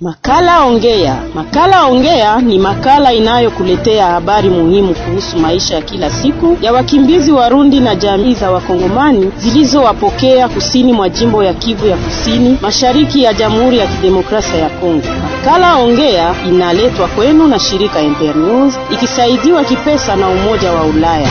Makala Ongea. Makala Ongea ni makala inayokuletea habari muhimu kuhusu maisha ya kila siku ya wakimbizi Warundi na jamii za Wakongomani zilizowapokea kusini mwa jimbo ya Kivu ya Kusini, mashariki ya Jamhuri ya Kidemokrasia ya Kongo. Makala Ongea inaletwa kwenu na shirika Ember News ikisaidiwa kipesa na Umoja wa Ulaya.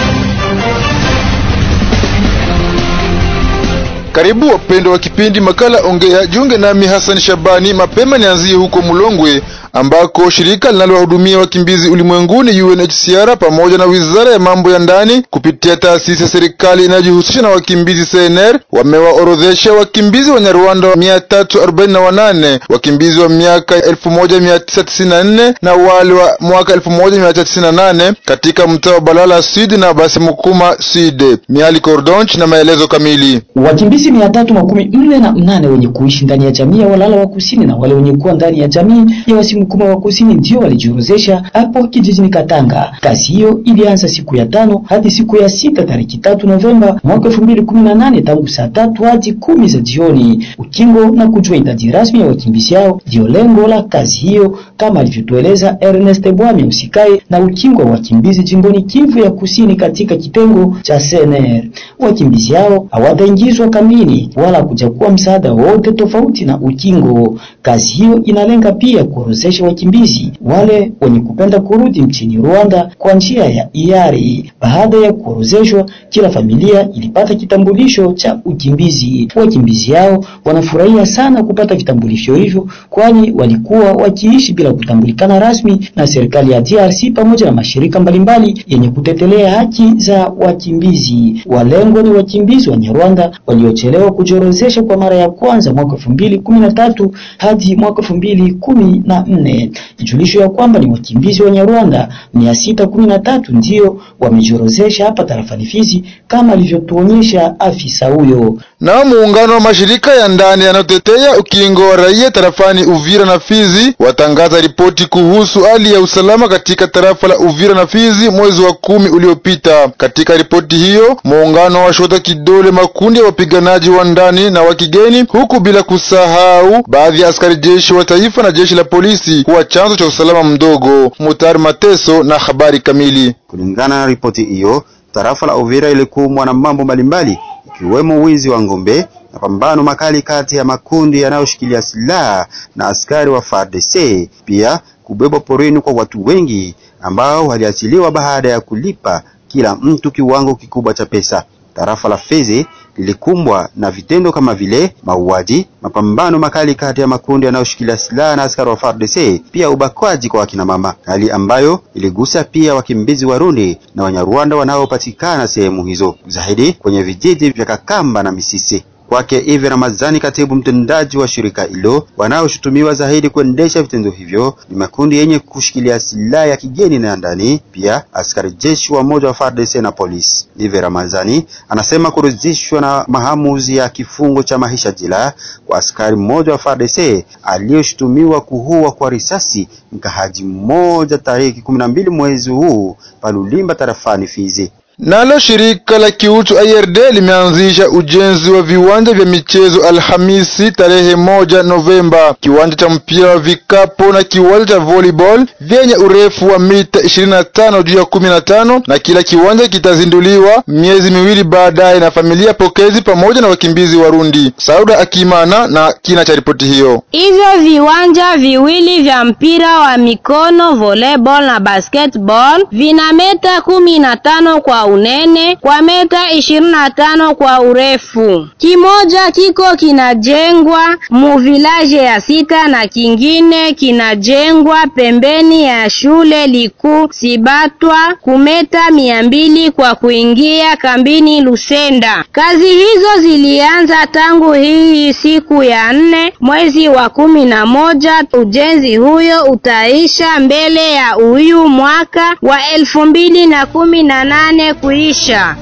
Karibu wapendwa wa kipindi makala Ongea, jiunge nami Hassan Shabani. Mapema nianzie huko Mulongwe ambako shirika linalowahudumia wakimbizi ulimwenguni UNHCR pamoja na wizara ya mambo ya ndani kupitia taasisi ya serikali inayojihusisha na wakimbizi CNR wamewaorodhesha wakimbizi wa Nyarwanda wa mia tatu arobaini na wanane wakimbizi wa miaka elfu moja mia tisa tisini na nne na wale wa mwaka elfu moja mia tisa tisini na nane katika mtaa wa Balala Sud na basi Mukuma Sud. Miali Cordonch na maelezo kamili. Wakimbizi mia tatu makumi nne na mnane wenye kuishi ndani ya jamii ya Walala wa kusini na wale wenye kuwa ndani ya jamii ya Wasimukuma wa kusini ndio walijiorozesha hapo kijijini Katanga. Kazi hiyo ilianza siku ya tano hadi siku ya sita tariki tatu Novemba mwaka elfu mbili kumi na nane tangu saa tatu hadi kumi za jioni. Ukingo na kujua idadi rasmi ya wakimbizi hao ndio lengo la kazi hiyo, kama alivyotueleza Ernest Bwami usikae na ukingo wa wakimbizi jimboni Kivu ya kusini katika kitengo cha CNR. Wakimbizi hao hawataingizwa kamini wala kujakuwa msaada wote tofauti na ukingo. Kazi hiyo inalenga pia kuorozesha wakimbizi wale wenye kupenda kurudi nchini Rwanda kwa njia ya hiari. Baada ya kuorozeshwa, kila familia ilipata kitambulisho cha ukimbizi. Wakimbizi hao wanafurahia sana kupata vitambulisho hivyo, kwani walikuwa wakiishi bila kutambulikana rasmi na serikali ya DRC pamoja na mashirika mbalimbali yenye kutetelea haki za wakimbizi. Walengwa ni wakimbizi wa Nyarwanda waliochelewa kujiorozesha kwa mara ya kwanza mwaka elfu mbili kumi na tatu hadi mwaka elfu mbili kumi na nne. Ijulisho ya kwamba ni wakimbizi wa Nyarwanda mia sita kumi na tatu ndio wamejiorozesha hapa tarafani Fizi kama alivyotuonyesha afisa huyo. Nao muungano wa mashirika ya ndani yanayotetea ukingo wa raia tarafani Uvira na Fizi watangaza ripoti kuhusu hali ya usalama katika tarafa la Uvira na Fizi mwezi wa kumi uliopita. Katika ripoti hiyo, muungano wa shota kidole makundi ya wapiganaji wa ndani na wa kigeni, huku bila kusahau baadhi ya askari jeshi wa taifa na jeshi la polisi kuwa chanzo cha usalama mdogo. Mutari Mateso na habari kamili. Kulingana na ripoti hiyo, tarafa la Uvira ilikumbwa na mambo mbalimbali ikiwemo wizi wa ngombe, mapambano makali kati ya makundi yanayoshikilia silaha na askari wa FARDC, pia kubebwa porini kwa watu wengi ambao waliachiliwa baada ya kulipa kila mtu kiwango kikubwa cha pesa. Tarafa la Fizi lilikumbwa na vitendo kama vile mauaji, mapambano makali kati ya makundi yanayoshikilia silaha na askari wa FARDC, pia ubakwaji kwa wakina mama, hali ambayo iligusa pia wakimbizi Warundi na Wanyarwanda wanaopatikana sehemu hizo, zaidi kwenye vijiji vya Kakamba na Misisi. Kwake Ive Ramazani, katibu mtendaji wa shirika hilo, wanaoshutumiwa zaidi kuendesha vitendo hivyo ni makundi yenye kushikilia silaha ya kigeni na ya ndani, pia askari jeshi wa moja wa FARDC na polisi. Ive Ramazani anasema kurudishwa na maamuzi ya kifungo cha maisha jela kwa askari mmoja wa FARDC aliyoshutumiwa kuua kwa risasi mkahaji mmoja tarehe kumi na mbili mwezi huu Palulimba tarafani Fizi. Nalo shirika la kiutu IRD limeanzisha ujenzi wa viwanja vya michezo Alhamisi tarehe moja Novemba. Kiwanja cha mpira wa vikapu na kiwanja cha volleyball vyenye urefu wa mita 25 juu ya 15 na kila kiwanja kitazinduliwa miezi miwili baadaye na familia pokezi pamoja na wakimbizi Warundi. Sauda Akimana na kina cha ripoti hiyo. Hivyo viwanja viwili vya mpira wa mikono volleyball na basketball vina meta kumi na tano kwa unene kwa meta ishirini na tano kwa urefu. Kimoja kiko kinajengwa mu village ya sita na kingine kinajengwa pembeni ya shule likuu Sibatwa kumeta mia mbili kwa kuingia kambini Lusenda. Kazi hizo zilianza tangu hii siku ya nne mwezi wa kumi na moja. Ujenzi huyo utaisha mbele ya huyu mwaka wa elfu mbili na kumi na nane kuisha.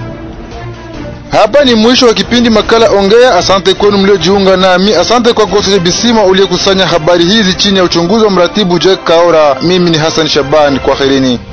Hapa ni mwisho wa kipindi makala Ongea. Asante kwenu mliojiunga nami. Asante kwa Gosoje Bisima uliyekusanya habari hizi chini ya uchunguzi wa mratibu Jack Kaora. Mimi ni Hassan Shaban, kwaherini.